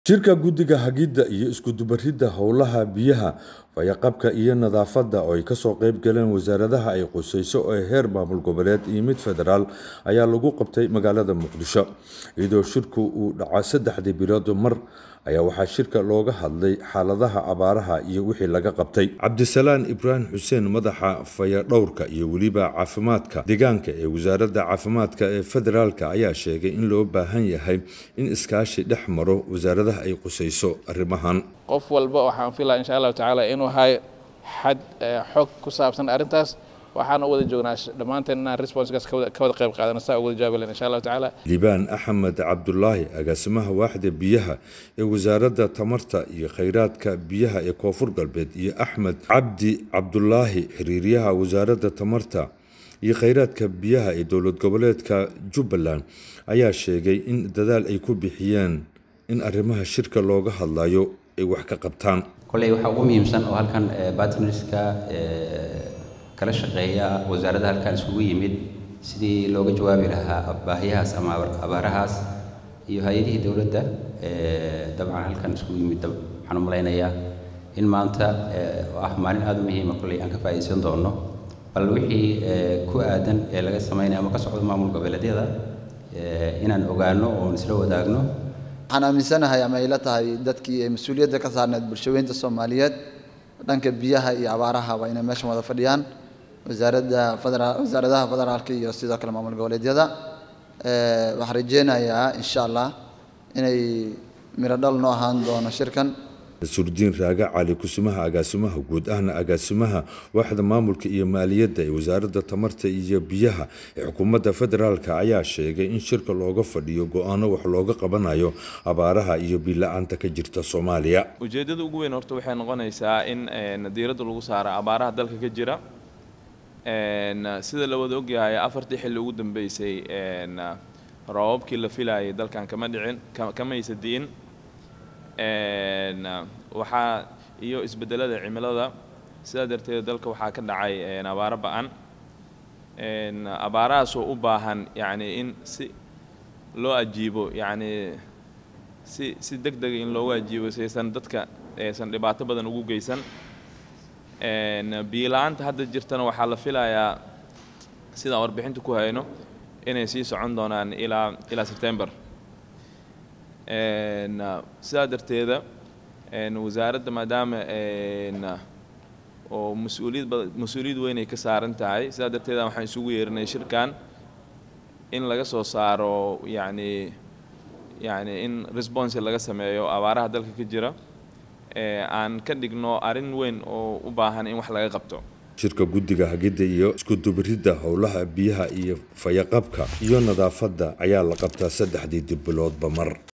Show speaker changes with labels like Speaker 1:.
Speaker 1: Shirka Guddiga Hagidda iyo Isku-dubaridda Howlaha Biyaha, Fayo-qabka iyo Nadaafadda oo ay ka soo qayb galeen wasaaradaha ay khusayso ee heer maamul goboleed iyo mid federaal ayaa lagu qabtay magaalada Muqdisho. Iyadoo shirku uu dhaco saddexdii bilood mar ayaa waxaa shirka looga hadlay xaaladaha abaaraha iyo wixii laga qabtay. Cabdisalaan Ibraahim Xuseen madaxa fayadhowrka iyo weliba caafimaadka deegaanka ee wasaaradda caafimaadka ee federaalka ayaa sheegay in loo baahan yahay in iskaashi dhex maro wasaaradaha ay khusayso arrimahan.
Speaker 2: qof walba waxaan filaa insha allahu tacaala inuu hayo xad xog ku saabsan arrintaas waxaan u wada joognaa dhammaanteen inaan responskaas ka wada qayb qaadano saa ugu wada jawaabi lahayn insha allahu tacaala
Speaker 1: liibaan axmed cabdulaahi agaasimaha waaxda biyaha ee wasaaradda tamarta iyo kheyraadka biyaha ee koonfur galbeed iyo axmed cabdi cabdulaahi xiriiryaha wasaaradda tamarta iyo kheyraadka biyaha ee dowlad goboleedka jubbaland ayaa sheegay in dadaal ay ku bixiyeen in arrimaha shirka looga hadlayo ay wax ka qabtaan
Speaker 3: kolley waxaa ugu muhiimsan oo halkan bartnerska kala shaqeeya wasaaradda halkan isugu yimid sidii looga jawaabi lahaa baahiyahaas ama abaarahaas iyo hay-adihii dowladda dabcan halkan isugu yimid waxaan u malaynayaa in maanta oo ah maalin aada u muhiima kolley aan ka faa'iidaysan doonno bal wixii ku aadan ee laga sameynaya ama ka socdo maamul goboleedyada inaan ogaano oon isla wadaagno
Speaker 4: waxaan aaminsanahay ama ila tahay dadkii ay mas-uuliyadda ka saarneed bulshaweynta soomaaliyeed dhanka biyaha iyo abaaraha waa inay meeshan wada fadhiyaan wasaaradda federaal wasaaradaha federaalka iyo sidoo kale maamul goboleedyada waxaan rajeynayaa insha allah inay miro dhal noo ahaan doono shirkan
Speaker 1: surdiin raaga cali kusimaha agaasimaha guud ahna agaasimaha waaxda maamulka iyo maaliyadda ee wasaaradda tamarta iyo biyaha ee xukuumadda federaalka ayaa sheegay in shirka looga fadhiyo go-aano wax looga qabanayo abaaraha iyo biila-aanta ka jirta soomaaliya
Speaker 5: ujeeddada ugu weyn horta waxay noqonaysaa in diiradda lagu saaro abaaraha dalka ka jira sida la wada ogyahay afartii xilli ugu dambeysay roobabkii la filayay dalkan kama dhicin kamaysa di'in waxaa iyo isbeddelada cimilada sidaa darteed dalka waxaa ka dhacay abaaro ba-an abaarahaasoo u baahan yacni in si loo ajiibo yacni si si deg dega in loogu ajiibo saysan dadka aysan dhibaato badan ugu geysan biila-aanta hadda jirtana waxaa la filayaa sidaan warbixinta ku hayno inay sii socon doonaan ilaa ilaa sebtember sidaa darteeda wasaaradda maadaama oo mas-uuliyad ba mas-uuliyad weyn ay ka saaran tahay sidaa darteeda waxaan isugu yeerinay shirkan in laga soo saaro yacni yacni in response laga sameeyo abaaraha dalka ka jira aan ka dhigno arrin weyn oo u baahan in wax laga qabto
Speaker 1: shirka guddiga hagidda iyo isku-dubaridda howlaha biyaha iyo fayaqabka iyo nadaafadda ayaa la qabtaa saddexdii biloodba mar